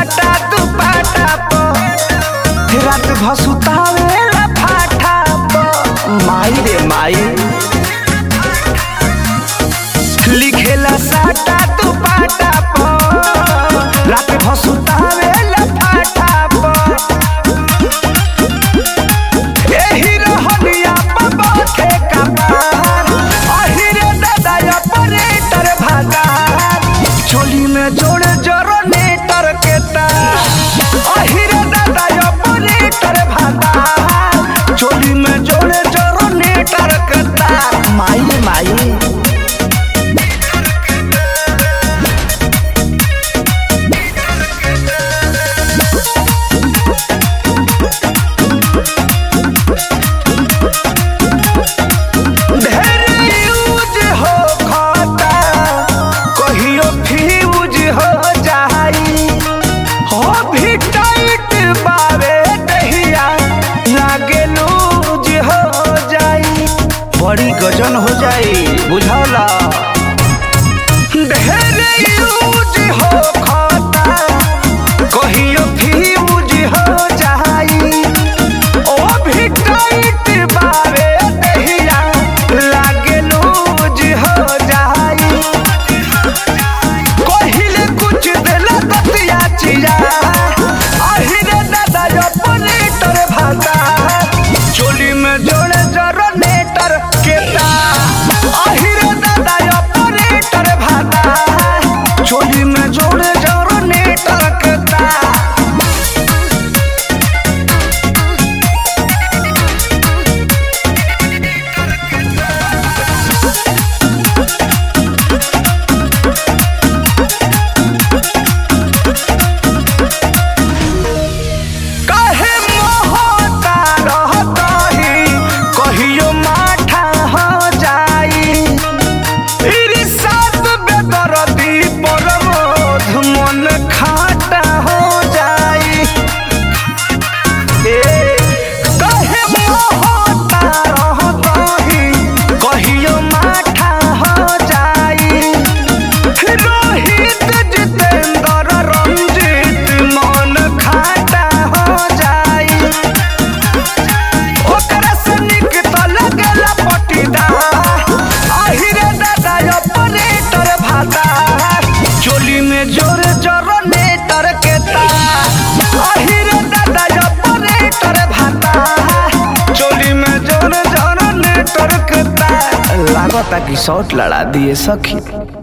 साटा दुपाटा प रात भसुतावेला फाटा प माई रे माई लिखेला साटा दुपाटा प रात भसुतावेला फाटा प एही रहनिया प बाथे कपार अहिरे दादा ऑपरेटर भागार चोली में जोड़े जरो नेटर के तार अहिरे दादा ऑपरेटर भागार चोली में जोड़े जरो नेटर के तार माई माई ढेर यूज हो खाता कहियो फ्यूज हो जाई हो भी टाइट बावे दहिया लागे लूज हो जाई बड़ी गजन हो जाई बुझौला ढेर यूज हो खाता कहियो फ्यूज हो जाई ओ भी टाइट बावे दहिया लागे लूज हो जाई कहिले कुछ देला दतिया चिया अहिरे दादा ऑपरेटर भाता चोली में जोड़े जरो नेटर के तार अहिरे दादा ऑपरेटर भाता चोली में जोड़े जरो नेटर के तार काहे मोहता रहतही कहियो माठा हो जाई इरी सात बेदरदी परमोध मन खाटा हो जाई ए काहे मोहता रहतही कहियो माठा हो जाई रोहित जितेंद्र रंजीत मन खाटा हो जाई ओकरा से निक तो लगेला पटीदार अहिरे दादा ऑपरेटर भाता चोली में जोर जोर नेटर के तार अहिरे दादा ऑपरेटर भाता चोली में जोर जोर नेटर के तार लागता कि शॉट लड़ा दिए सखी